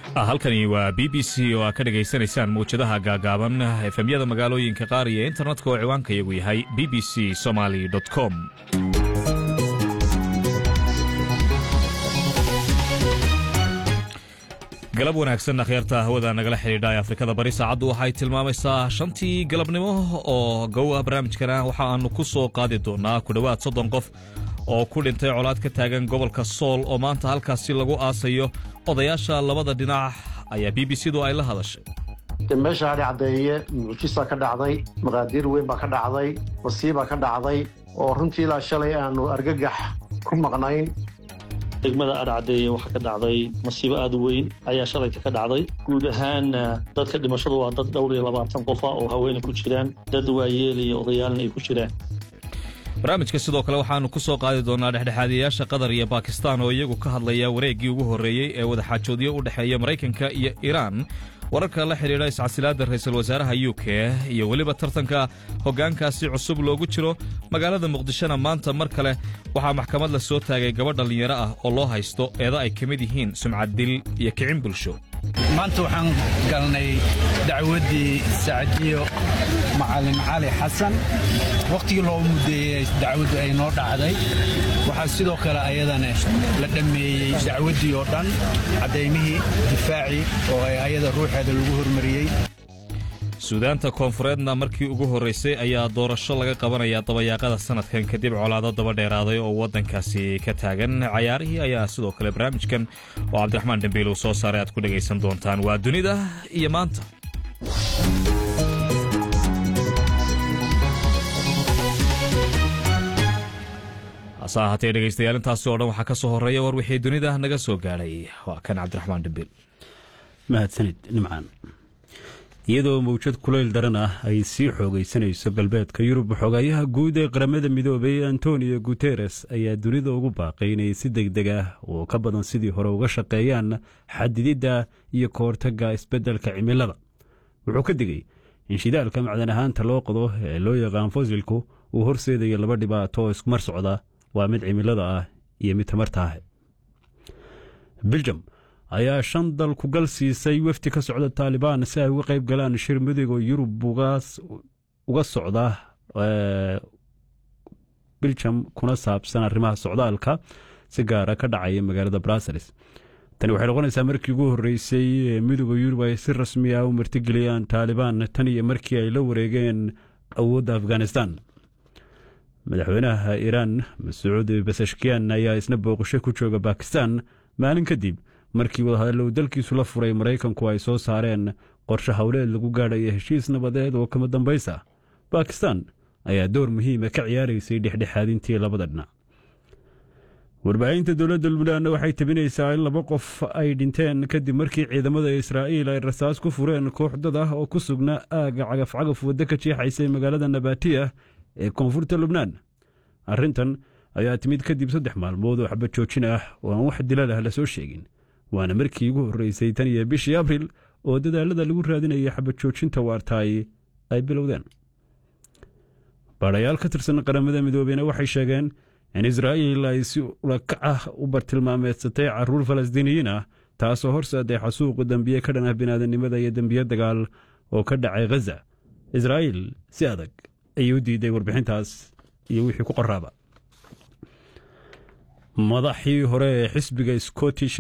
halkani waa b b c oo aad ka dhegaysanaysaan mawjadaha gaagaaban efemyada magaalooyinka qaar iyo internetka oo ciwaanka iyagu yahay b b c somaly com galab wanaagsan akhyaarta hawada nagala xidhiidha ee afrikada bari saacaddu waxay tilmaamaysaa shantii galabnimo oo gowa barnaamijkana waxa aanu ku soo qaadi doonaa ku dhowaad soddon qof oo ku dhintay colaad ka taagan gobolka sool oo maanta halkaasi lagu aasayo odayaasha labada dhinac ayaa b b c-du ay la hadashay meesha hadhi caddeeye mucjisa ka dhacday maqaadiir weyn baa ka dhacday wasiibaa ka dhacday oo runtii ilaa shalay aanu argagax ku maqnayn degmada adhacdeeye waxaa ka dhacday masiibo aad u weyn ayaa shalayka ka dhacday guud ahaan dadka dhimashadu waa dad dhowr iyo labaatan qofa oo haweena ku jiraan dad waayeel iyo odayaalna ay ku jiraan barnaamijka sidoo kale waxaannu ku soo qaadi doonaa dhexdhexaadiyayaasha qatar iyo bakistan oo iyagu ka hadlaya wareeggii ugu horreeyey ee wadaxaajoodyo u dhexeeya maraykanka iyo iiraan wararka la xidhiidha iscasilaadda ra'iisul wasaaraha u k iyo weliba tartanka hoggaankaasi cusub loogu jiro magaalada muqdishona maanta mar kale waxaa maxkamad la soo taagay gabadh dhallinyaro ah oo loo haysto eeda ay ka mid yihiin sumcad dil iyo kicin bulsho maanta waxaan galnay dacwaddii sacdiyo macalin cali xasan wakhtigii loo muddeeyey dacwaddu ay noo dhacday waxaa sidoo kale ayadana la dhammeeyey dacwaddii oo dhan caddaymihii difaacii oo ay ayada ruuxeeda lagu hormariyey suudaanta koonfureedna markii ugu horraysay ayaa doorasho laga qabanayaa dabayaaqada sannadkan kadib colaado daba dheeraaday oo waddankaasi ka taagan cayaarihii ayaa sidoo kale barnaamijkan oo cabdiraxmaan dembiil uu soo saaray aad ku dhegaysan doontaan waa dunida iyo maanta hase ahaatee dhegaystayaal intaasi oo dhan waxaa ka soo horreeya war wixii dunida naga soo gaadhay waa kan cabdiraxmaan dembiil mahadsanid nimcaan iyadoo mawjad kulayl daran ah ay sii xoogaysanayso galbeedka yurub xogaayaha guud ee qaramada midoobay antonio guteres ayaa dunida ugu baaqay inay si deg deg ah oo ka badan sidii hore uga shaqeeyaan xadididda iyo ka hortagga isbeddelka cimilada wuxuu ka digay in shidaalka macdan ahaanta loo qodo ee loo yaqaan fosilku uu horseedayo laba dhibaato oo iskumar socda waa mid cimilada ah iyo mid tamarta ah biljam ayaa shan dal ku gal siisay wafdi ka socda taalibaan si ay uga qayb galaan shir midooga yurub uga socda biljam kuna saabsan arrimaha socdaalka si gaara ka dhacaya magaalada brussels tani waxay noqonaysaa markii ugu horreysay midooda yurub ay si rasmi ah u martigeliyaan taalibaan tan iyo markii ay la wareegeen awoodda afghanistan madaxweynaha iiraan masuud basashkiyan ayaa isna booqasho ku jooga bakistan maalin kadib markii wadahadallo uu dalkiisu la furay maraykanku ay soo saareen qorshe howleed lagu gaadhaya heshiis nabadeed oo kama dambaysa bakistan ayaa door muhiima ka ciyaaraysay dhexdhexaadintii labada dhinac warbaahinta dowladda lubnaanna waxay tabinaysaa in laba qof ay dhinteen kadib markii ciidamada israa'iil ay rasaas ku fureen koox dad ah oo ku sugnaa aagga cagafcagaf waddo ka jeexaysay magaalada nabatiya ee koonfurta lubnaan arrintan ayaa timid kadib saddex maalmood oo xabad joojin ah oo aan wax dilal ah la soo sheegin waana markii ugu horreysay tan iyo bishii abril oo dadaalada lagu raadinayay xabad joojinta waartaay ay bilowdeen baadhayaal ka tirsan qaramada midoobeyna waxay sheegeen in israa'iil ay si ulakac ah u bartilmaameedsatay carruur falastiiniyiin ah taasoo horseeday xasuuqu dembiye ka dhan ah biniaadamnimada iyo dembiye dagaal oo ka dhacay khaza israa'iil si adag ayay u diiday warbixintaas iyo wixii ku qoraaba madaxii hore ee xisbiga scottish